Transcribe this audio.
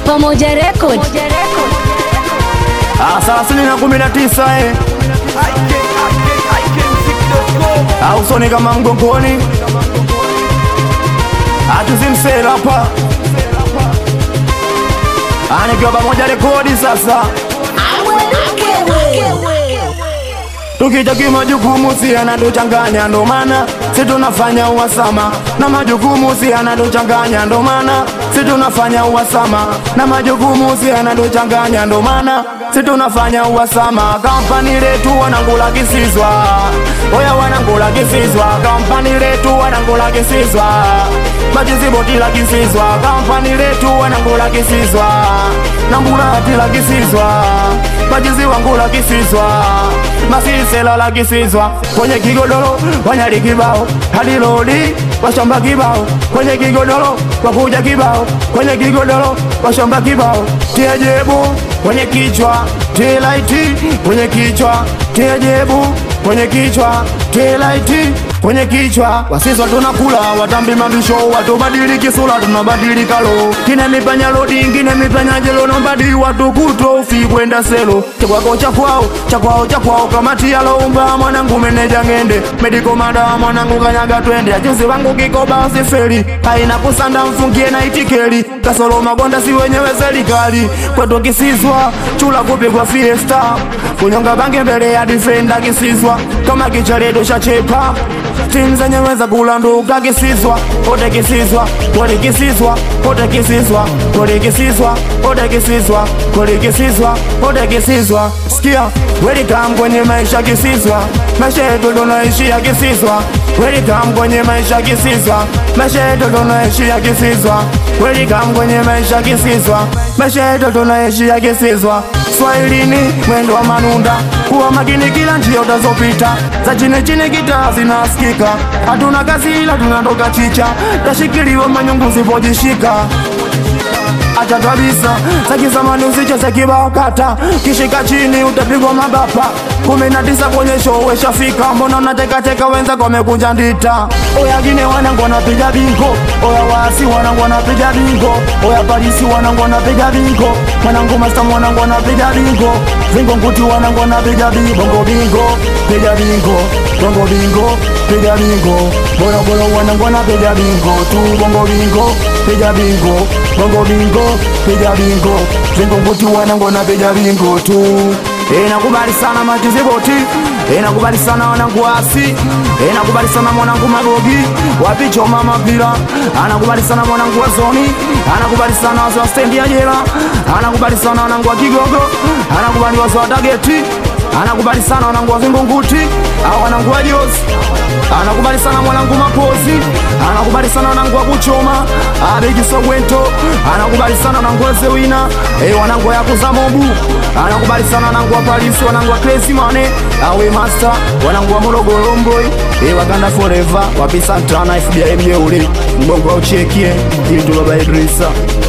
Pamoja Record. Ah, thelathini na kumi na tisa eh. Ah, usoni kama mgongoni atuzimsela hapa Ah, nikiwa pamoja rekodi sasa tukija kimajukumu si yanatuchanganya ndo maana si tunafanya uhasama na majukumu si yanatuchanganya ndo maana si tunafanya uhasama na majukumu si yanatuchanganya ndo maana si tunafanya uhasama kampani letu wanangula kisizwa oya wanangula kisizwa kampani letu wanangula kisizwa majiziboti la kisizwa kampani letu wanangula kisizwa nambulati la kisizwa majizi wangu la kisizwa masisela la kisizwa kwenye kigodoro wanyali kibao hadi lodi washamba kibao kwenye kigodoro wakuja kibao kwenye kigodoro washamba kibao tiejebu kwenye kichwa tilaiti kwenye kichwa tiejebu kwenye kichwa tilaiti kwenye kichwa wasizwa tunakula watambi mabisho watubadili kisula tunabadili kalo kine mipanya lodi ngine mipanya jelo nombadi watu kuto ufi kwenda selo chakwako chakwao chakwao chakwao kamati yaloumba mwanangu meneja ngende mediko mada mwanangu kanyaga twende ajuzi wangu kikoba usiferi haina kusanda mfungie na itikeli kasolo magonda si wenyewe serikali kwetu kisizwa chula kupigwa fiesta kunyonga bange mbele ya difenda kisizwa kama kicharedo shachepa timu zenyewe za kulanduka kisizwa kote kisizwa kote kisizwa kote kisizwa kote kisizwa kote kisizwa kote kisizwa kote kisizwa sikia welcome kwenye maisha kisizwa maisha yetu tunaishia kisizwa welcome kwenye maisha kisizwa maisha yetu tunaishia kisizwa welcome kwenye maisha kisizwa maisha yetu tunaishia kisizwa Swahilini mwendo wa manunda, kuwa makini kila njia utazopita, za chini chini gitaa zinasikika, hatuna kazi ila tunatoka chicha, tashikiliwa manyungu zipojishika acha kabisa saki zamani usicheze kibao kata kishika chini utapigwa mabapa kumi na tisa kwenye show weshafika mbona unatekateka wenza kwamekunja ndita oya gine wanangu wanapiga bingo oya waasi wanangu wanapiga bingo oya parisi wanangu wanapiga bingo mwanangu masta mwanangu wanapiga bingo vingo nguti wanangu wanapiga bingo bongo bingo piga bingo bongo bingo piga bingo bora bora wanangu wanapiga bingo tu bongo bingo piga bingo bongo bingo piga bingo vingo nguti wanangu wanapiga bingo tu Eh, nakubali sana matiziboti Eh, nakubali sana wanangu wasi Eh, nakubali sana mwanangu magogi wapichoma mapira anakubali sana mwanangu wa zoni anakubali sana wazee wa stendi ya jela anakubali sana wanangu wa kigogo anakubali wazee wa tageti anakubali sana wanangu wa vingunguti au wanangu wa jozi anakubali sana mwanangu mapozi anakubali sana wanangu wa kuchoma abejisogwento anakubali sana wanangu wa zewina e, wanangu ya kuzamobu anakubali sana wanangu wa palisi wanangu wa crazy mane awe master wanangu wa morogoro mboy e, wakanda forever wapisantana fbi mjeuli mbongo wa uchekie ili tuloba idrisa